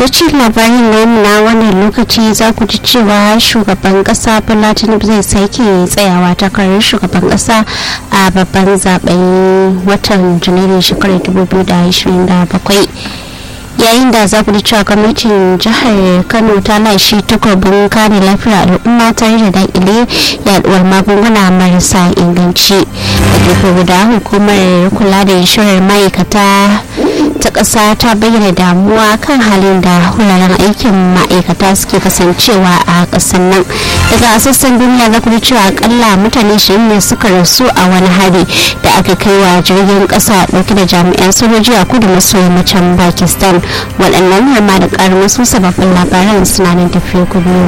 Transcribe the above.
takaitaccen labarin namu na wannan lokaci za ku ji cewa shugaban kasa bola tinubu zai sake tsayawa takarar shugaban kasa a babban zaben watan janairun shekarar 2027 yayin da za ku ji cewa gwamnatin jihar kano ta lashe takobin kare lafiyar al'umma tare da dakile yaduwar magunguna marasa inganci da gefe guda hukumar kula da inshorar ma'aikata ta ƙasa ta bayyana damuwa kan halin da wuraren aikin ma'aikata suke kasancewa a ƙasar nan daga sassan duniya za ku ji cewa akalla mutane shirin ne suka rasu a wani hari da aka kai wa jirgin ƙasa ɗauke da jami'an sojoji a kudu maso yammacin pakistan waɗannan har ma da ƙarin wasu sababbin labaran suna nan tafiya kudu